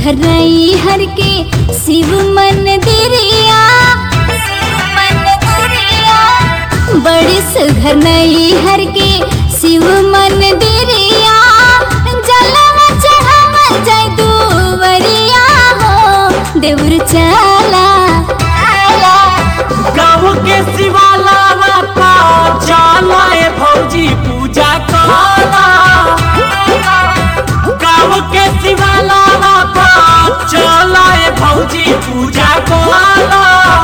सुघरई हर के शिव मन दिरिया बड़ी सुघरई हर के शिव मन दिरिया जलवा चढ़ावा जाय दुवरिया हो देवर चला गाँव के शिवाला पा चला ए भौजी पूजा कला गाँव के शिवाला पा चला ए भौजी पूजा कला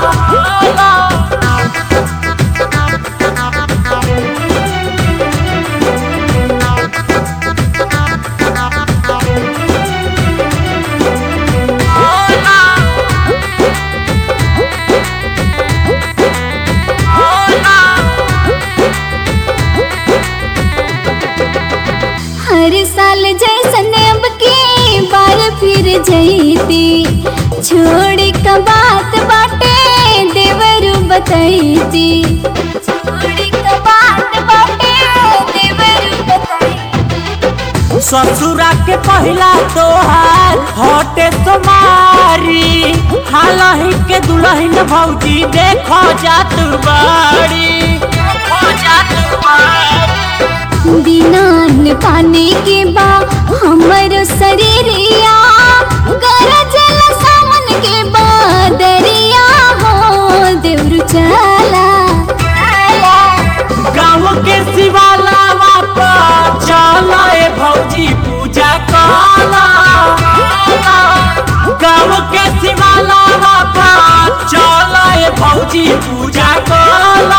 हर साल जैसन अब की बार फिर जईती छोड़ का बात बाटे देवर बतैती छोड़ का बात बाटे देवर बतैती ससुरा के पहला तोहार हटे तुम्हारी हालही के दुल्हन भौजी देखो जात बाड़ी देखो जात बाड़ी दिनान पाने के बा हमर शरीरिया गरजल सामन के बादरिया हो देवर चला गाँव के शिवाला बापा चला ए भौजी पूजा कला गाँव के शिवाला बापा चला ए भौजी पूजा कला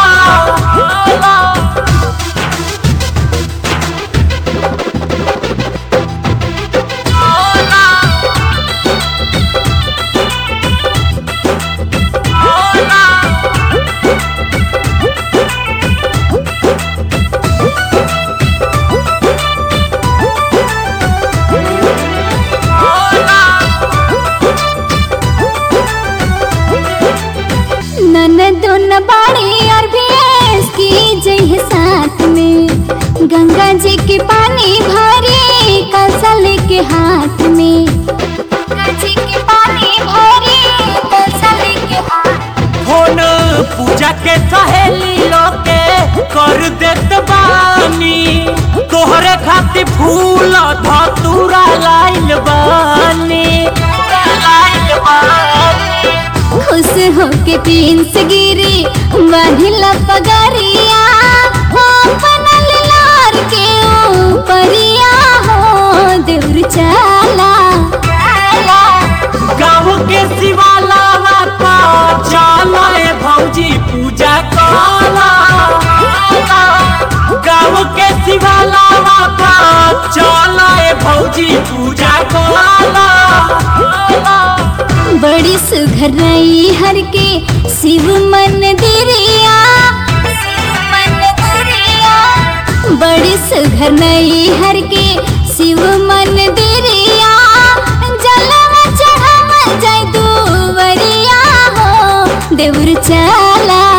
ननदो न बाड़ी और भैंस की जय साथ में गंगा जी के पानी भरे कलसा लेके हाथ में गंगा जी के पानी भरे कलसा लेके हाथ फोन पूजा के सहेली लोके कर देत बानी तोहरे खातिर फूल धतूरा लाइल बानी लाइल बानी खुश होके तीन से गिरी बांधिला पगरिया हो बनल लार के ऊपरिया हो देवर चला गाँव के शिवाला बापा चला ए भौजी पूजा कला गाँव के शिवाला बापा चला ए भौजी पूजा कला बड़ी सुघरई हर के शिव मन दिरिया बड़ी सुघरई हर के शिव मन दिरिया जलवा चढ़ावा जाय दुवरिया हो देवर चला